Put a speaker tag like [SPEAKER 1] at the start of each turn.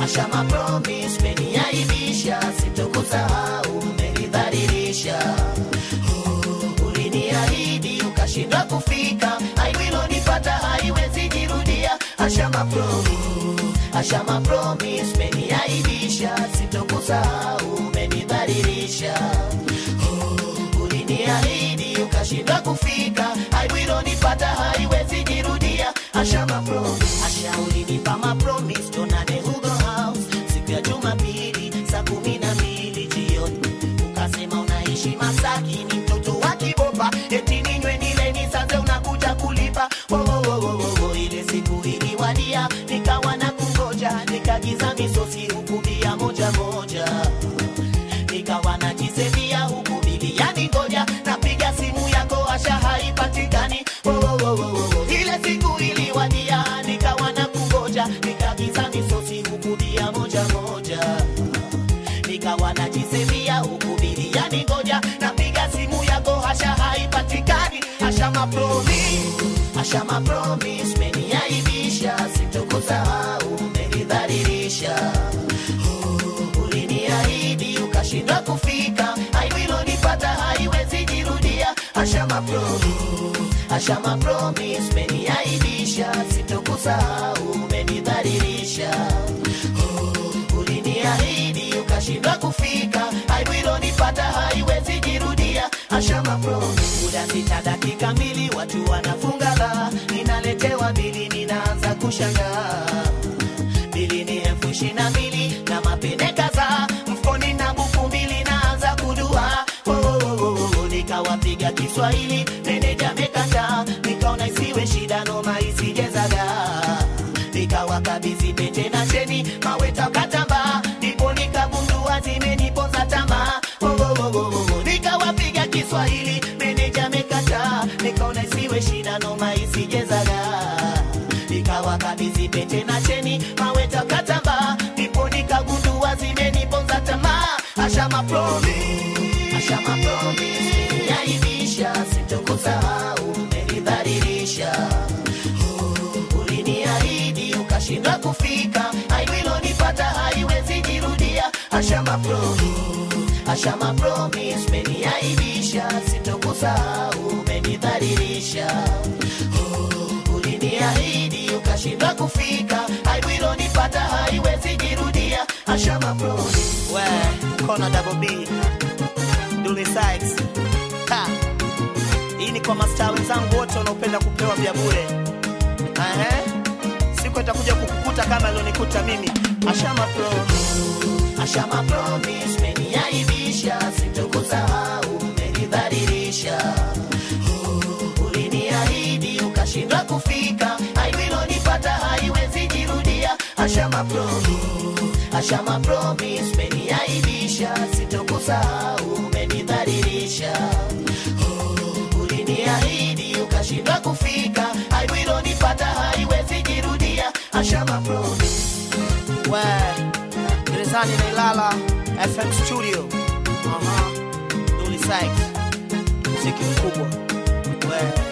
[SPEAKER 1] Ashama promise umeniaibisha, sitokusahau, umenidhalilisha. Oh, uliniahidi ukashindwa kufika, aililonipata haiwezi jirudia. Ashama promise, Ashama promise umeniaibisha, sitokusahau, umenidhalilisha. Oh, uliniahidi ukashindwa kufika, aililonipata haiwezi jirudia. Ashama promise, Asha ulinipa ma promise, tonane Hugo House siku ya Jumapili saa kumi na mbili jioni, ukasema unaishi Masaki, ni mtoto wa Kibopa, eti ninywe nile nisaze, unakuja kulipa wo, wo, wo, wo, wo, wo. Ile siku iliwadia, nikawa na kungoja, nikagiza misosi huku bia moja moja nikawa najisevia huku biliani ngoja napiga simu yako asha haipatikani Wo, wo, wo, wo, wo, wo. ile siku iliwadia nikawa na kungoja nikagiza misosi huku bia moja moja nikawa najisevia huku biliani ngoja napiga simu yako hasha haipatikani asha mapromi asha mapromis meniaibisha sitokusahau umenidhalilisha uliniahidi ukashindwa kufika, aililonipata haiwezi jirudia. Ashama promise, Ashama promise, umeniaibisha, sitokusahau, umenidhalilisha. Oh, uliniahidi ukashindwa kufika, aililonipata haiwezi jirudia. Ashama promise, muda sita dakika mbili, watu wanafunga la, ninaletewa bili, ninaanza kushangaa bili ni elfu ishirini na mbili na mapene kadhaa mfukoni na buku mbili naanza kudua Oh, oh, oh, oh, oh. nikawapiga Kiswahili meneja mekataa nikaona isiwe shida noma isijezaga nikawakabidhi pete na cheni maweta katamba ndipo nikagundua zimeniponza tamaa Oh, oh, oh, oh, oh. nikawapiga Kiswahili meneja mekataa nikaona isiwe shida noma isijezaga nikawakabidhi pete na cheni maweta katamba ndipo nikagundua zimeniponza tamaa ashama promi ashama promi yaibisha sitokusahau umenidhalilisha Oh, uliniahidi ukashindwa kufika aililonipata haiwezi jirudia ashama promi ashama promise umeniaibisha sitokusahau umenidhalilisha Oh, uliniahidi ukashindwa kufika aililonipata haiwezi jirudia ashama promise we kona double b Dully Sykes ha hii ni kwa mastaa wenzangu wote wanaopenda kupewa vya bure Ehe. siku itakuja kukukuta kama ilionikuta mimi ashama promise ashama promise umeniaibisha sitokusahau umenidhalilisha Oh, uliniahidi ukashindwa kufika aililonipata haiwezi jirudia ashama promise ashama promise umeniaibisha sitokusahau umenidhalilisha Oh, uliniahidi ukashindwa kufika aililonipata haiwezi jirudia ashama promise we gerezani na Ilala FM studio Aha. Dully Sykes muziki mkubwa we